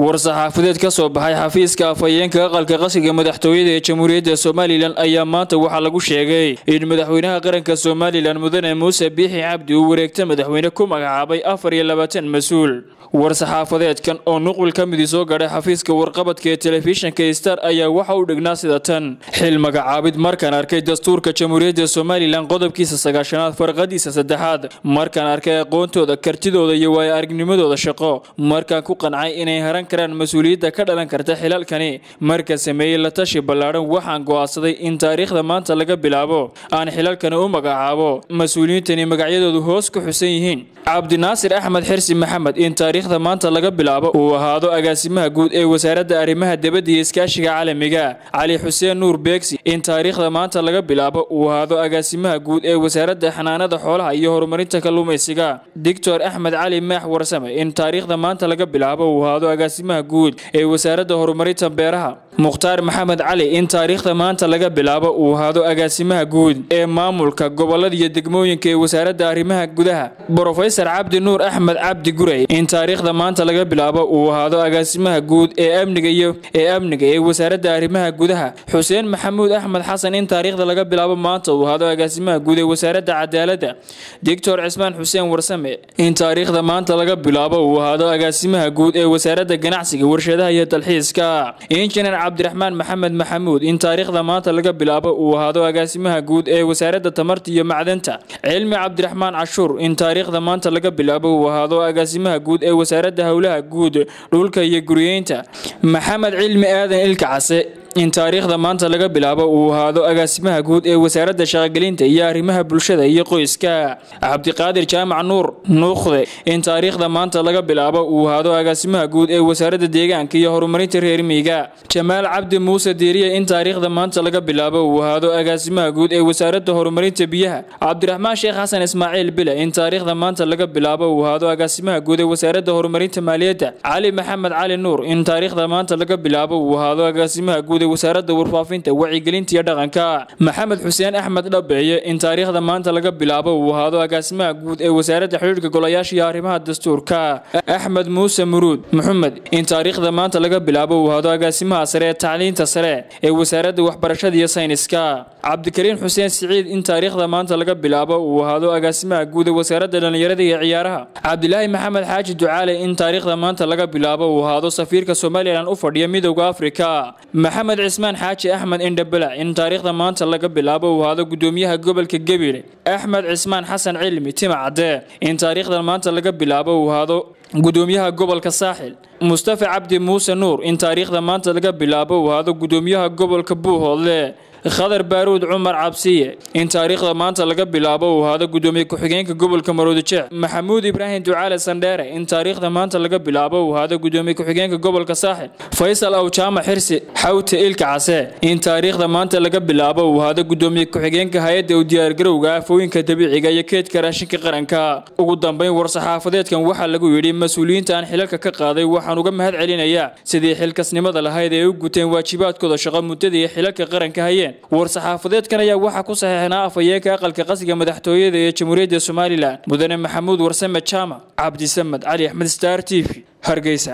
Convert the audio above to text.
war-saxaafadeed ka soo baxay xafiiska afhayeenka aqalka qasriga madaxtooyada ee jamhuuriyadda somalilan ayaa maanta waxaa lagu sheegay in madaxweynaha qaranka somalilan mudane muuse biixi cabdi uu wareegta madaxweyne ku magacaabay afar iyo labaatan mas-uul war-saxaafadeedkan oo nuqul ka midii soo gadhay xafiiska warqabadka ee telefishinka star ayaa waxa u dhignaa sida tan xil magacaabid markaan arkay dastuurka jamhuuriyadda somalilan qodobkiisa sagaashanaad farqadiisa saddexaad markaan arkay aqoontooda kartidooda iyo waayo aragnimadooda shaqo markaan ku qancay inay haran karaan mas-uuliyadda ka dhalan karta xilalkani marka sameeyey la tashi ballaadhan waxaan go'aansaday in taariikhda maanta laga bilaabo aan xilalkani u magacaabo mas-uuliyiintani magacyadoodu hoos ku xusan yihiin cabdinaasir axmed xirsi maxamed in taariikhda maanta laga bilaabo uu ahaado agaasimaha guud ee wasaaradda arrimaha dibadda iyo iskaashiga caalamiga cali xuseen nuur beegsi in taariikhda maanta laga bilaabo uu ahaado agaasimaha guud ee wasaaradda xanaanada xoolaha iyo horumarinta kalluumaysiga doctor axmed cali maax warsame in taariikhda maanta laga bilaabo uu ahaado agaasimaha guud ee wasaaradda horumarinta beeraha mukhtaar maxamed cali in taariikhda maanta laga bilaabo uu ahaado agaasimaha guud ee maamulka gobolada iyo degmooyinka ee wasaaradda arrimaha gudaha brofesor cabdi nuur axmed cabdi gurey in taariikhda maanta laga bilaabo uu ahaado agaasimaha guud ee amniga iyo ee amniga ee wasaaradda arrimaha gudaha xuseen maxamuud axmed xasan in taariikhda laga bilaabo maanta uu ahaado agaasimaha guud ee wasaaradda cadaaladda doctor cismaan xuseen warsame in taariikhda maanta laga bilaabo uu ahaado agaasimaha guud ee wasaaradda ganacsiga warshadaha iyo dalxiiska injineer cabdiraxmaan maxamed maxamuud in taariikhda maanta laga bilaabo uu ahaado agaasimaha guud ee wasaaradda tamarta iyo macdanta cilmi cabdiraxmaan cashuur in taariikhda maanta laga bilaabo uu ahaado agaasimaha guud ee wasaaradda howlaha guud dhulka iyo guryeynta maxamed cilmi aadan ilka case in taariikhda maanta laga bilaabo uu ahaado agaasimaha guud ee wasaaradda shaqogelinta iyo arrimaha bulshada iyo qoyska cabdiqaadir jaamac nuur nuukhde in taariikhda maanta laga bilaabo uu ahaado agaasimaha guud ee wasaaradda deegaanka iyo horumarinta reer miyiga jamaal cabdi muuse diiriye in taariikhda maanta laga bilaabo uu ahaado agaasimaha guud ee wasaaradda horumarinta biyaha cabdiraxmaan sheekh xasan ismaaciil bile in taariikhda maanta laga bilaabo uu ahaado agaasimaha guud ee wasaaradda horumarinta maaliyadda cali maxamed cali nuur in taariikhda maanta laga bilaabo uu ahaado agaasimaha guud wasaaradda warfaafinta wacyigelinta iyo dhaqanka maxamed xuseen axmed dhabeeye in taariikhda maanta laga bilaabo uu ahaado agaasimaha guud ee wasaaradda xidhiirka golayaasha iyo arrimaha dastuurka axmed muuse muruud maxamed in taariikhda maanta laga bilaabo uu ahaado agaasimaha sare ee tacliinta sare ee wasaaradda waxbarashada iyo sayniska cabdikariin xuseen siciid in taariikhda maanta laga bilaabo uu ahaado agaasimaha guud ee wasaaradda dhallinyarada iyo ciyaaraha cabdilaahi maxamed xaaji ducaale in taariikhda maanta laga bilaabo uu ahaado safiirka somalilan u fadhiya midowda afrika maxamed cismaan xaaji axmed indhabalac in taariikhda maanta laga bilaabo uu ahaado gudoomiyaha gobolka gebile axmed cismaan xasan cilmi tima cadee in taariikhda maanta laga bilaabo uu ahaado gudoomiyaha gobolka saaxil mustafa cabdi muuse nuur in taariikhda maanta laga bilaabo uu ahaado gudoomiyaha gobolka buuhoodle khadar baaruud cumar cabsiye in taariikhda maanta laga bilaabo uu ahaado gudoomiye ku-xigeenka gobolka maroodijeec maxamuud ibraahim ducaale sandheere in taariikhda maanta laga bilaabo uu ahaado gudoomiye ku-xigeenka gobolka saaxil faysal aw jaamac xirsi xawte ilka case in taariikhda maanta laga bilaabo uu ahaado gudoomiye ku-xigeenka hay-adda u diyaargarowga aafooyinka dabiiciga iyo keedka raashinka qaranka ugu dambeyn war-saxaafadeedkan waxaa lagu yidhi mas-uuliyiinta aan xilalka ka qaaday waxaan uga mahad celinayaa sidii xilkasnimada lahayd ee u guteen waajibaadkooda shaqo muddada iyo xilalka qaranka hayeen war-saxaafadeedkan ayaa waxaa ku saxiixnaa afhayeenka aqalka qasriga madaxtooyada ee jamhuuriyadda somalilan mudane maxamuud warsame jaamac cabdisamed cali axmed star t v hargeysa